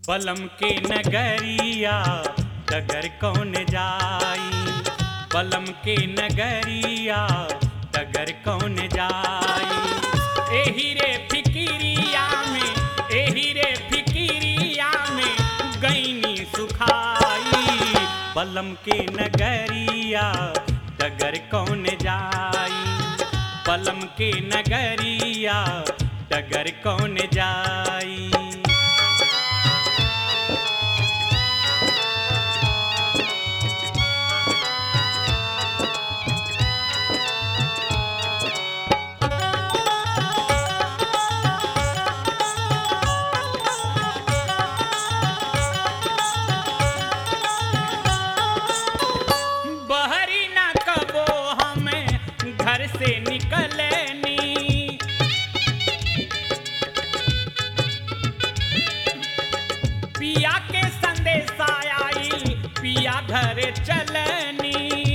पलम के नगरिया डगर कौन जाई पलम के नगरिया डगर कौन जाई एही रे फिकिरिया में एही रे फिकिरिया में गईनी सुखाई पलम के नगरिया डगर कौन जाई पलम के नगरिया डगर कौन जाई बहरी ना कबो हमें घर से निकलनी पिया के संदेशा आई पिया घर चलनी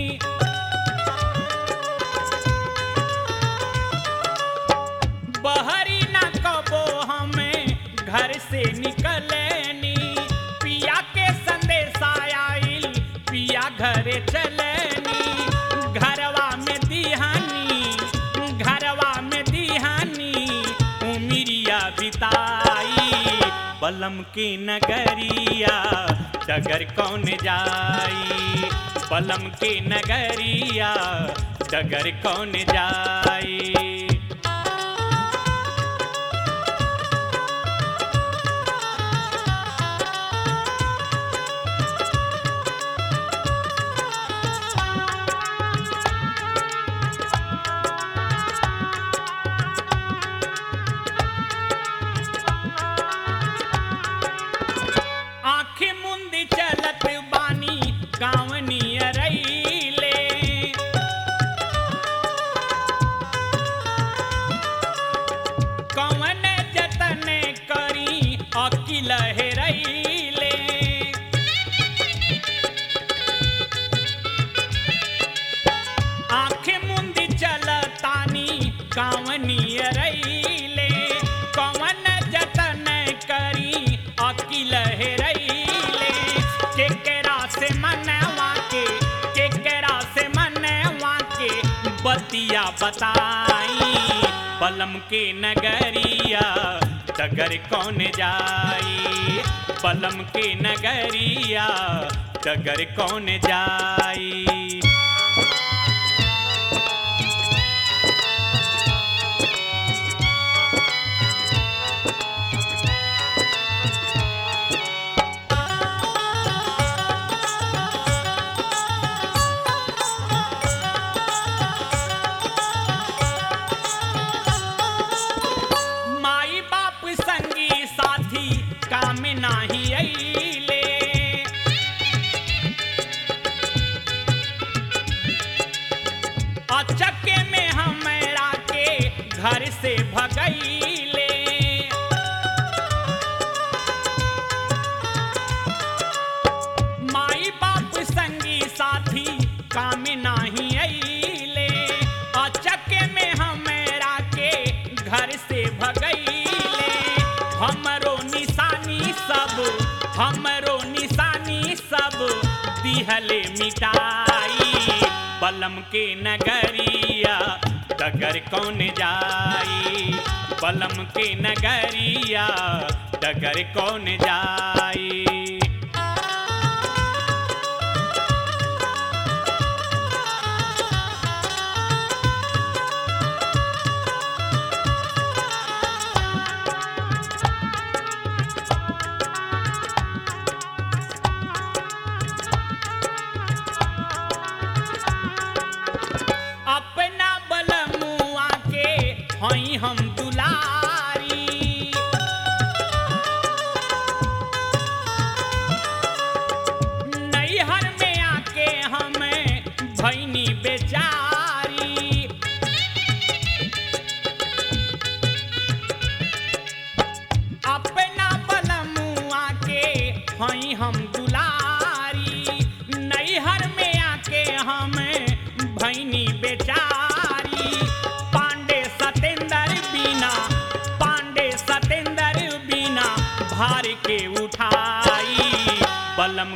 बहरी ना कबो हमें घर से निकलनी पिया के संदेशा आइल पिया घर चलनी घरवा में दिहानी घरवा में दिहानी उमिरिया बिताई बलम की नगरिया डगर कौन जाई बलम की नगरिया डगर कौन जाई आँखें मुंदी चलत बानी गावनी अरैले कवन जतन करी अकिल हेरैले आँखें मुंदी चलतानी गावनी अरैले कवन जतन करी अकिल हेरैले केकरा से मनवा के केकरा से मनवा के बतिया बताई पलम के नगरिया डगर कौन जाई पलम के नगरिया डगर कौन जाई माई बाप संगी साथी काम नाही अइले अचके में हमरा के घर से भगैले माई बाप संगी साथी काम नाही अइले अचके में हमरा के घर से भगैले हमरो निशानी सब हमरो निशानी सब दिहले मिटाई बलम के नगरिया डगर कौन जाई बलम के नगरिया डगर कौन जाई अपना बलमुआ के हई हम दुलारी नैहर में आके हमें भैनी बेचारी अपना बलमुआ के हई हम दुलारी नैहर में आके हमें भैनी बेचारी पांडे सतेंद्र बिना पांडे सतेंद्र बिना भार के उठा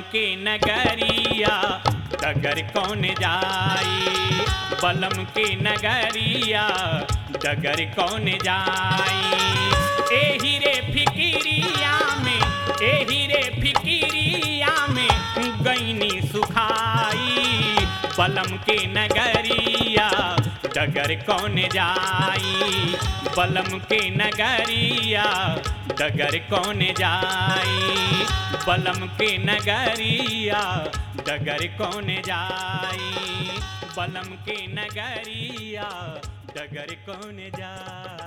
के नगरिया डगर कौन जाई बलम के नगरिया डगर कौन जाई एही रे फिकिरिया में एही रे फिकिरिया में गईनी सुखाई बलम के नगरिया डगर कौन जाई बलम के नगरिया डगर कौन जाई बलम के नगरिया डगर कौन जाई बलम के नगरिया डगर कौन जाई